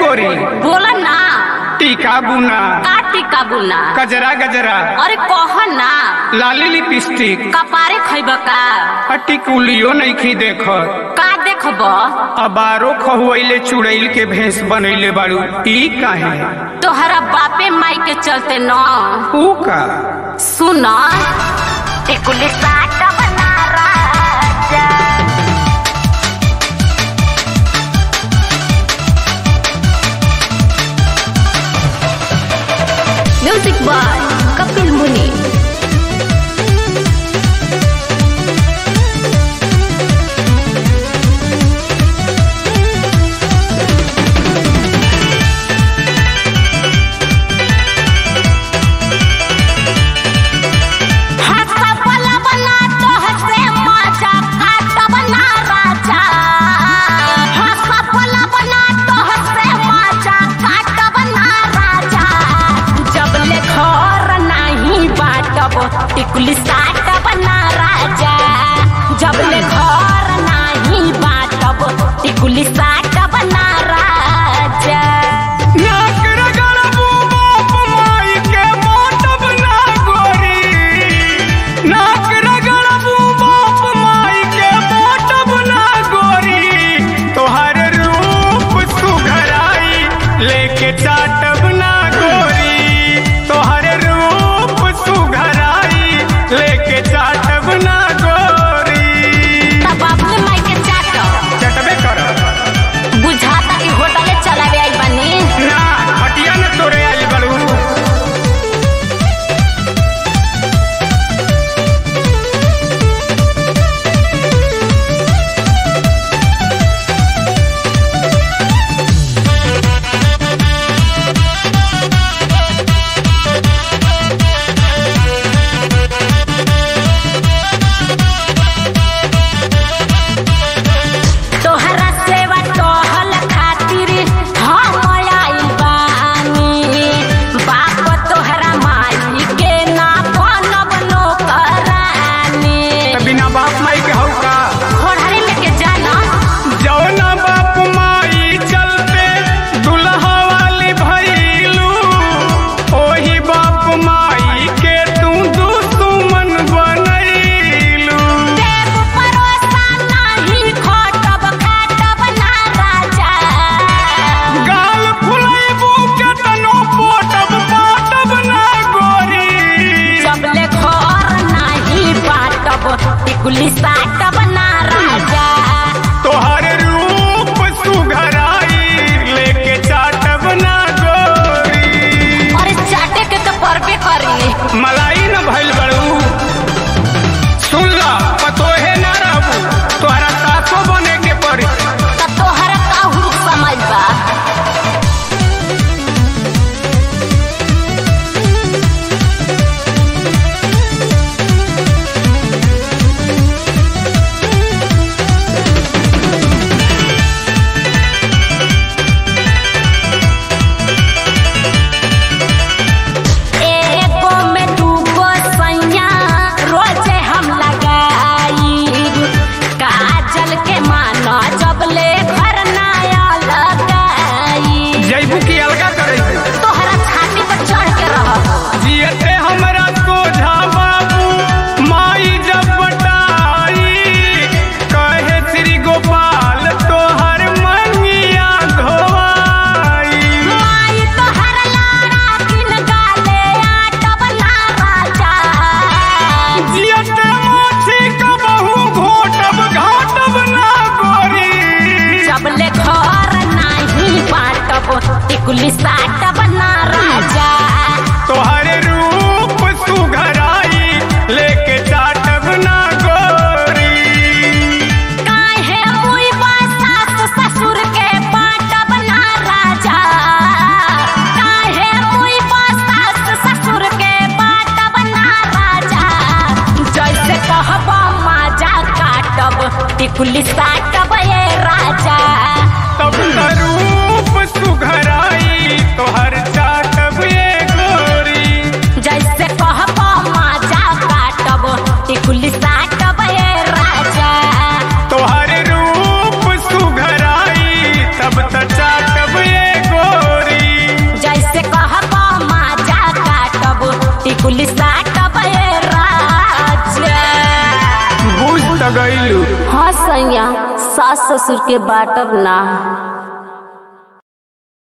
गोरी बोला ना टीका बुना का टीका बुना गजरा गजरा अरे कह ना लाली लिपस्टिक कपारे खैब का टिकुलियो नइखी देखत का देखब अबारो खहुआइले चुड़ैल के भेष बनैले बाड़ू ई काहे तोहरा बापे माई के चलते न ऊ का सुन टिकुली साट बना राजा म्यूजिक बाय कपिल मुनि टिकुली साट बना राजा जब ले घर नाही बाटब टिकुली साट बना राजा नाक रगड़बू बाप माई के बाटब ना गोरी नाक रगड़बू बाप माई के बाटब ना गोरी तोहर रूप सुघराई लेके चाटब ना गोरी तोहर रूप सुघराई लेके चाटब ना गोरी तब अपने माई के चाट चटबे करब बुझाता कि होटले चलावे आई बनी ना हटिया न तोरे आई बड़ू तोहरा सेवा टहल खातिर हम आइल बानी बाप तोहरा माई के ना बनब नौकरानी त बिना बाप माई के हौ का घोड़ारी लेके जाना जौना बाप माई चलते दुल्हा वाली भइलू ओही बाप माई के तू दुश्मन बनैलू देव परोसा नाही खटब खाटब ना राजा गाल फुलैबू केतनो पोटब पाटब ना गोरी जबले घर नाही बाटब टिकुली साटब ना राजा तोहर रूप सुघराई लेके चाटब ना गोरी अरे चाटे के तो परबे करी मलाई न भइल बड़ू सुन ला पतोहे ना रहबू तोहरा सासो बने के पड़ी त तोहरा का हुरुक समझ बा एगो में दूगो सैया रोजे हम लगाई काजल के माना जबले घर नया लगाई जैबू की अलगा करे तोहरा छाती पर चढ़ के रह जियते हमरा सोझा बाबू माई जब बटाई कहे श्री गोपाल तोहर मंगिया धोवाई माई तोहर लाड़ा किन गाले आटब ना राजा जियते माछी कबहू घोटब घाटब ना गोरी जबले घर नाही बाटब टिकुली साटब ना राजा तोहरे रूप सुघराई लेके चाटब ना गोरी काहे मुई सास ससुर के बाटब ना राजा काहे मुई सास ससुर के बाटब ना राजा जैसे कहब माजा काटब टिकुली साटब ये राजा तब न रूप सुघराई तोहर टिकुली साटब ए राजा बुझ त गइलू हाँ सैया सास ससुर के बाटब ना